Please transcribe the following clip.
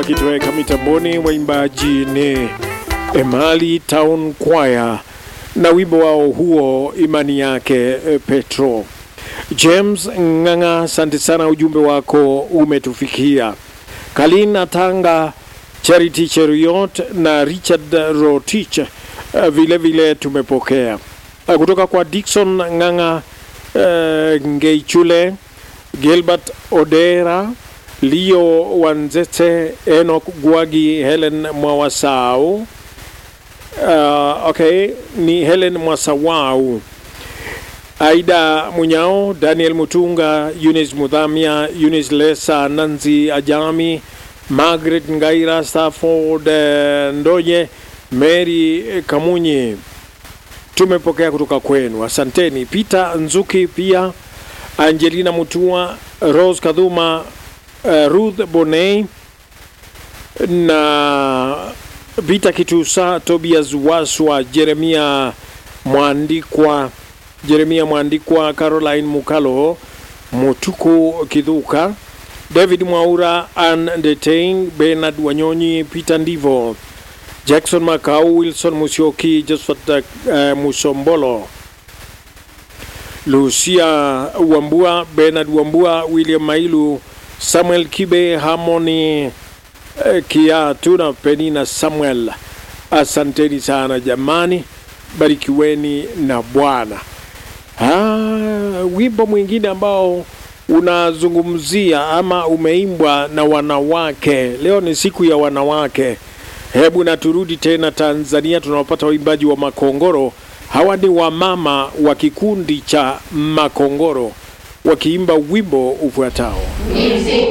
wakitoweka mitamboni. Waimbaji ni Emali Town Choir na wimbo wao huo imani yake Petro. James Ng'ang'a, asante sana, ujumbe wako umetufikia. Kalina Tanga, Charity Cheriot na Richard Rotich uh, vile vile tumepokea uh, kutoka kwa Dickson Ng'ang'a, uh, Ngeichule, Gilbert Odera, Leo Wanzete, Enoch Gwagi, Helen Mwawasau. Uh, okay, ni Helen Mwasawau, Aida Munyao, Daniel Mutunga, Eunice Mudhamia, Eunice Lesa, Nanzi Ajami, Margaret Ngaira, Stafford eh, Ndoye, Mary Kamunyi. Tumepokea kutoka kwenu, asanteni. Peter Nzuki pia, Angelina Mutua, Rose Kadhuma, uh, Ruth Bonei na Peter Kitusa, Tobias Waswa, Jeremia Mwandikwa, Jeremia Mwandikwa, Caroline Mukalo, Mutuku Kidhuka, David Mwaura, Ann Detain, Bernard Wanyonyi, Peter Ndivo, Jackson Makau, Wilson Musyoki, Josephat uh, Musombolo, Lucia Wambua, Bernard Wambua, William Mailu, Samuel Kibe, Harmony eh, Kiatu na Penina Samuel. Asanteni sana jamani, barikiweni na Bwana. Ah, wimbo mwingine ambao unazungumzia ama umeimbwa na wanawake. Leo ni siku ya wanawake. Hebu na turudi tena Tanzania, tunawapata waimbaji wa Makongoro. Hawa ni wamama wa kikundi cha Makongoro wakiimba wimbo ufuatao. Music